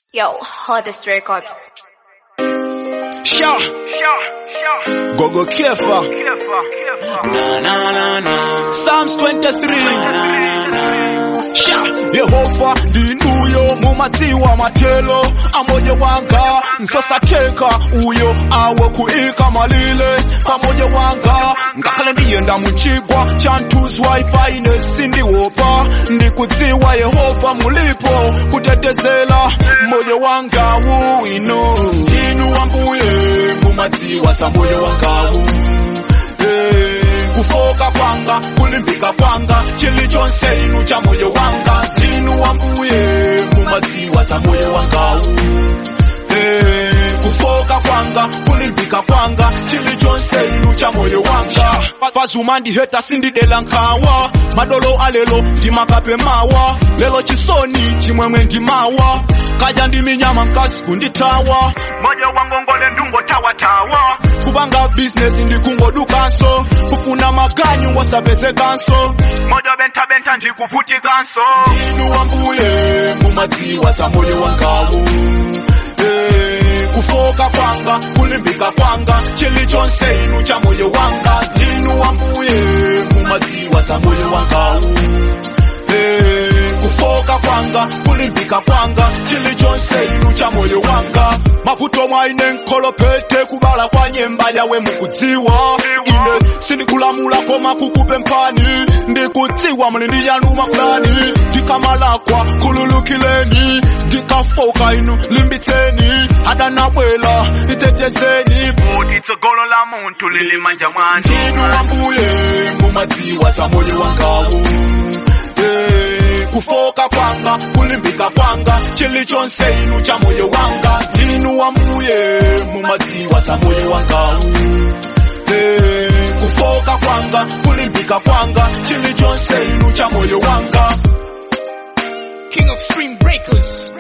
Yo, hardest records. Sha, Gogo Kefa, Na na na na. Psalms 23. Na na na. Sha, Yehova ndinuyo mumatiwa matelo amoje wanga nsosateka uyo awe kuika malile pamoja wanga ngakhale ndiyenda muchigwa chantuzwa ifaine sindiwopa ndikudziwa yehova mulipo kutetezela moyo wangawu ino inu wambuye mumadziwa za moyo wangawu Eh, kufoka kwanga kulimbika kwanga chili chonse inu cha moyo wanga inu wambuye mumadziwa za moyo wangawu Eh, kufoka kwanga kulimbika kwanga chili chonse inu cha moyo wanga fazuma ndiheta sindidela nkhawa madolo alelo ndimakape mawa lelo chisoni chimwemwe ndimawa kaja ndiminyama nkasi kunditawa moyo wangongole ndungotawatawa kubanga bizinesi ndikungodukanso kufuna maganyu ngosapezekanso mojo bentabenta ndikuvutikanso inu wambuye mumadziwa za moyo wangawu Eh, kufoka kwanga kulimbika kwanga chili chonse inu cha moyo wanga inu wambuye mumadziwa za moyo wangawu Eh, kufoka kwanga kulimbika kwanga chili chonse inu cha moyo wanga mavuto mwaine nkolopete kubala kwa nyemba yawe mukudziwa ine sindikulamula koma kukupe mpani ndikudziwa mlindi yanuma fulani ndikamalakwa kululukileni ndikafoka inu limbitseni adanabwela itetezeni Boti tsogolo la muntu lilimanja mwanji. ndinu wambuye mumadziwa za moyo wangawu Eh, kufoka kwanga kulimbika kwanga chili chonse inu cha moyo wanga ndinu wambuye mumadziwa za moyo wangawu Eh, kufoka kwanga kulimbika kwanga chili chonse inu cha moyo wanga King of Stream Breakers.